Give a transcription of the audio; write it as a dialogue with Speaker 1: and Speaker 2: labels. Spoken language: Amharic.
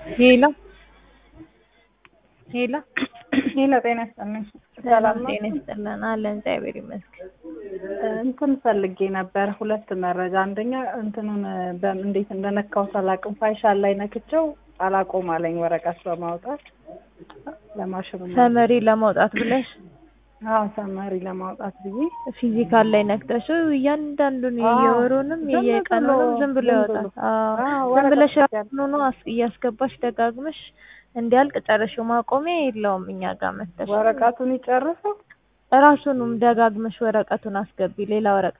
Speaker 1: ሄሎ ሄሎ
Speaker 2: ሄሎ ጤና ይስጥልኝ። ሰላም ነው?
Speaker 1: ጤና ይስጥልን አለን እግዚአብሔር ይመስገን።
Speaker 2: እንትን ፈልጌ ነበር ሁለት መረጃ። አንደኛ እንትኑን በም- እንዴት እንደነካሁት አላውቅም። ፋይሻል ላይ ነክቼው አላቆም አለኝ ወረቀት በማውጣት ለማሽኑ
Speaker 1: ሰመሪ ለማውጣት ብለሽ
Speaker 2: አዎ ሰመሪ ለማውጣት ብዬ
Speaker 1: ፊዚካል ላይ ነክተሽው እያንዳንዱን
Speaker 2: አዎ፣
Speaker 1: የየወሩንም
Speaker 2: ዝም
Speaker 1: የየቀኑንም
Speaker 2: ብሎ-
Speaker 1: ዝም ብሎ
Speaker 2: ዝም
Speaker 1: ያወጣል።
Speaker 2: ብሎ።
Speaker 1: አዎ
Speaker 2: አዎ፣
Speaker 1: ዝም ብለሽ
Speaker 2: ወረቀት
Speaker 1: ራሱን ሆኖ አስ- እያስገባሽ ደጋግመሽ እንዲያልቅ ጨርሽው ማቆሚያ የለውም። እኛ ጋር መተሽ
Speaker 2: ወረቀቱን ይጨርሰው
Speaker 1: ራሱንም ደጋግመሽ ወረቀቱን አስገቢ ሌላ ወረቀት